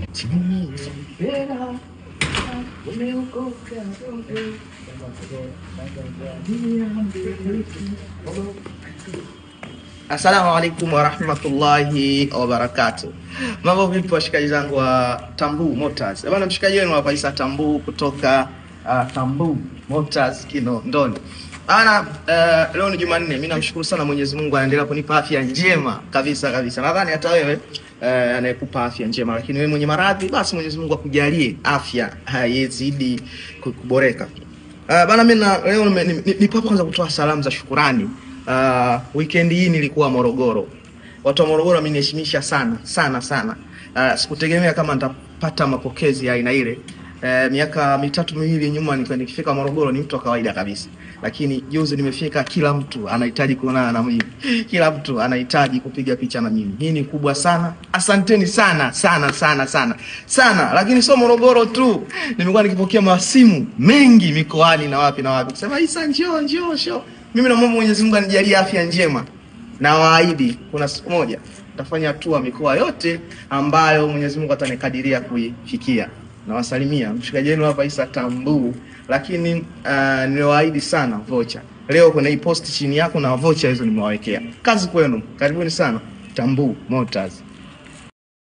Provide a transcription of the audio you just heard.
Assalamu alaikum warahmatullahi wabarakatuh. Mambo vipi washikaji zangu wa Tambu Motors? Bwana mshikaji wenu hapa Isa Tambu kutoka uh, Tambu Motors Kinondoni. Bana uh, leo ni Jumanne. Mimi namshukuru sana Mwenyezi Mungu anaendelea kunipa afya njema kabisa kabisa. Nadhani hata wewe uh, anayekupa afya njema, lakini wewe mwenye maradhi, basi Mwenyezi Mungu akujalie afya haizidi kuboreka. Uh, bana mimi na leo nime- ni- ni- nipo hapa kwanza kutoa salamu za shukurani. Uh, weekend hii nilikuwa Morogoro. Watu wa Morogoro wameniheshimisha sana sana sana. Uh, sikutegemea kama nitapata mapokezi ya aina ile. Uh, miaka mitatu miwili nyuma nilikuwa nikifika Morogoro ni mtu wa kawaida kabisa, lakini juzi nimefika, kila mtu anahitaji kuonana na mimi, kila mtu anahitaji kupiga picha na mimi. Hii ni kubwa sana, asanteni sana sana sana sana sana. Lakini sio Morogoro tu, nimekuwa nikipokea masimu mengi mikoani na wapi na wapi kusema Isa, njoo njoo show. Mimi namwomba Mwenyezi Mungu anijalie afya njema na waahidi kuna siku moja nitafanya hatua mikoa yote ambayo Mwenyezi Mungu atanikadiria kuifikia. Nawasalimia mshikaji wenu hapa Isa Tambu, lakini uh, niliwaahidi sana vocha. Leo kuna hii post chini yako na vocha hizo nimewawekea. Kazi kwenu, karibuni sana Tambu Motors.